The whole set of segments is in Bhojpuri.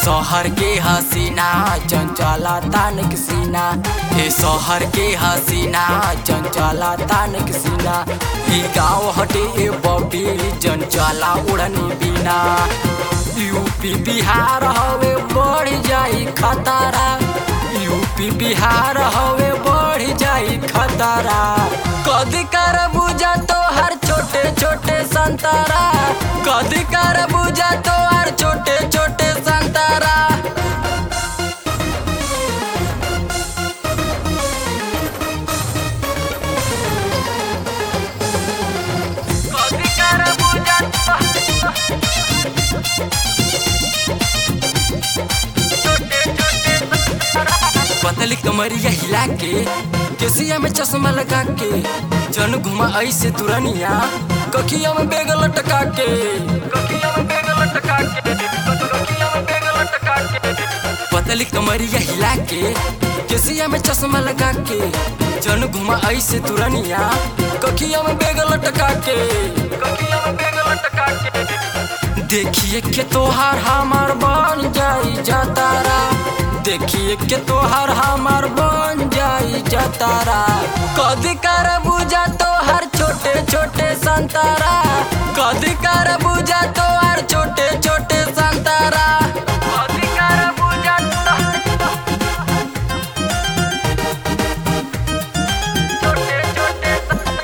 शहर के हसीना चंचला तानक सीना ए शहर के हसीना चंचला तानक सीना ई गाँव हटे ए बॉबी चंचला उड़नी बिना यूपी बिहार हवे बढ़ जाई खतरा यूपी बिहार हवे बढ़ जाई खतरा कदी कर बुझा तो हर छोटे छोटे संतरा कदी कर बुझा तो हर छोटे छोटे संतरा कदी कर बुझा तो पतली कमरिया हिला के केसिया में चश्मा लगा के जन घुमा ऐसे तुरनिया कखिया में बेग लटका के कखिया में बेग लटका के कखिया में बेग लटका के पतली कमरिया हिला के केसिया में चश्मा लगा के जन घुमा ऐसे तुरनिया कखिया में बेग लटका के कखिया में बेग लटका के देखिए के तोहार हमार बन जाई जतारा देखिए के तोहार हमार बन जाई जतारा कदी कर बुझा तोहार छोटे छोटे संतारा कदी कर बुझा तोहार छोटे छोटे संतारा कदी कर बुझा छोटे छोटे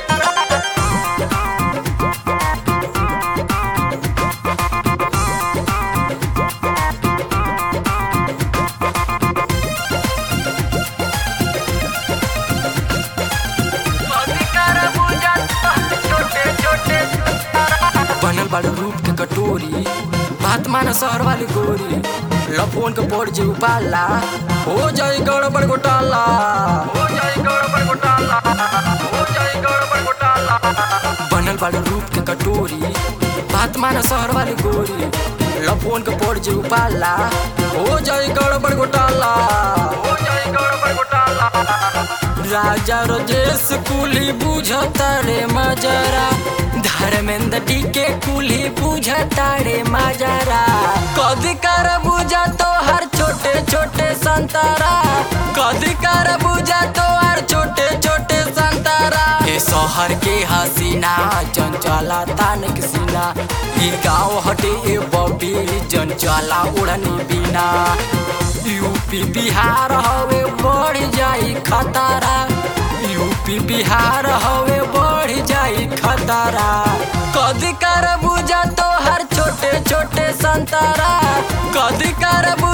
बनल बाड़ू रूप के कटोरी बात माना शहर वाली गोरी लफोन के पड़ जे उपाला हो जाई गड़बड़ घोटाला हो जाई गड़बड़ घोटाला हो जाई गड़बड़ घोटाला बनल बाड़ू रूप के कटोरी बात माना शहर वाली गोरी लफोन के पड़ जे उपाला हो जाई गड़बड़ घोटाला हो जाई गड़बड़ घोटाला राजा रजेश कुली बुझता रे मजरा धर्मेंद्र डी के कुली बुझता रे मजरा कदी कर बुझा तो हर छोटे छोटे संतरा कदी कर बुझा तो हर छोटे छोटे संतरा ए शहर के हसीना चंचला तानक सीना ई गाँव हटे ए बॉबी चंचला उड़नी बिना यूपी बिहार हवे बढ़ जाई खतरा यूपी बिहार हवे बढ़ जाई खतरा कदी कर बुझा तो हर छोटे छोटे संतरा कदी कर बुझा